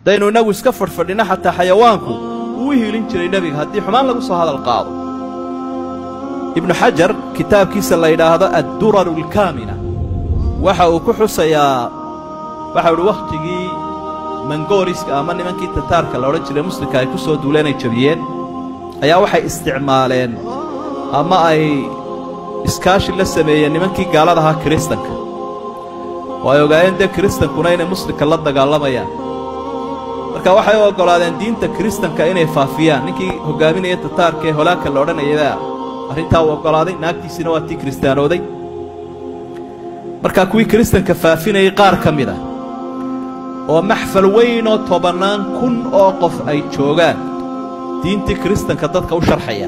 haddaynu innagu iska fadhfadhino xataa xayawaanku wuu u hiilin jiray nebiga haddii xumaan lagu soo hadal qaado ibnu xajar kitaabkiisa la yidhaahdo adduraru alkaamina waxa uu ku xusayaa waxau idhi wakhtigii mangooriska ama nimankii tataarka la odhan jiray muslimka ay ku soo duuleen ay jabiyeen ayaa waxay isticmaaleen ama ay iskaashi la sameeyeen nimankii gaalada ahaa kiristanka oo ay ogaayeen dee kiristankuna inay muslimka la dagaalamayaan marka waxay u oggolaadeen diinta kiristanka inay faafiyaan ninkii hoggaaminaya tataarka ee holaagka la odhanayabaa arrintaa uu oggolaaday naagtiisiina waa tii kiristaanooday markaa kuwii kiristanka faafinayay qaar ka mid ah oo maxfal weynoo tobannaan kun oo qof ay joogaan diintii kiristanka dadka u sharxaya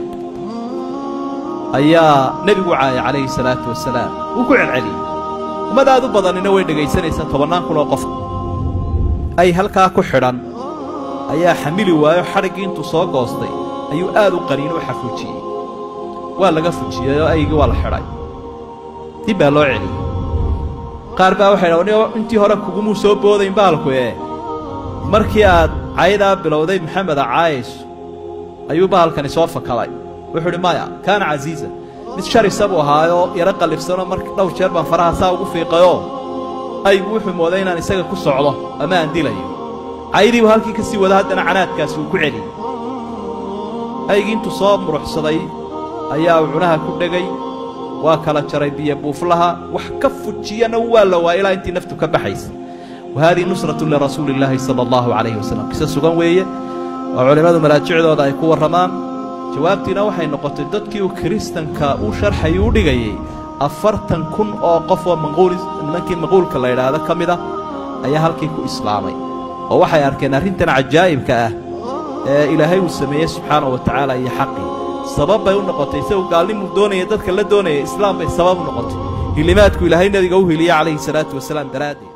ayaa nebigu caayay calayhi salaatu wasalaam wuu ku celceliyey ummad aad u badanina way dhegaysanaysaa tobannaan kun oo qof ay halkaa ku xidhan ayaa xamili waayo xadhiggii intuu soo goostay ayuu aad u qaniin u xafuujiyey waa laga fujiyey oo aygii waa la xidhay dib baa loo celiyey qaar baa waxay dhaha intii hore kugumuu soo boodayn baalku ee markii aad caydaa bilowday maxameda caayayso ayuu bahalkani soo fakaday wuxuu idhi maya kaana casiiza mid sharisa buu ahaayoo yaro qallifsanoo mar dhowr jeer baan faraha saa ugu fiiqayoo aygu wuxuu mooday inaan isaga ku socdo ama aan dilayo caydiibuu halkii ka sii wada haddana canaadkaasi uu ku celiyey aygii intuu soo muruxsaday ayaa uu cunaha ku dhegay waa kala jaray biyo buuflaha wax ka fujiyana waa la waa ilaa intii naftu ka baxaysa wa haadihi nusratun lirasuuli illaahi sala allahu calayhi wasalam qise sugan weeye oo culimmadu maraajicdooda ay ku warramaan jawaabtiina waxay noqotay dadkii uu kiristanka uu sharxay u dhigayey afartan kun oo qof oo manquul nimankii manquulka la yidhaahdo ka mid ah ayaa halkii ku islaamay oo waxay arkeen arrintan cajaa'ibka ah ee ilaahay uu sameeyey subxaana wa tacaala iyo xaqii sabab bay u noqotay isagu gaalnimuu doonaya dadka la doonaya islaam bay sabab u noqotay hilimaadku ilaahay nebiga u hiliye calayhi salaatu wasalaam daraaddeed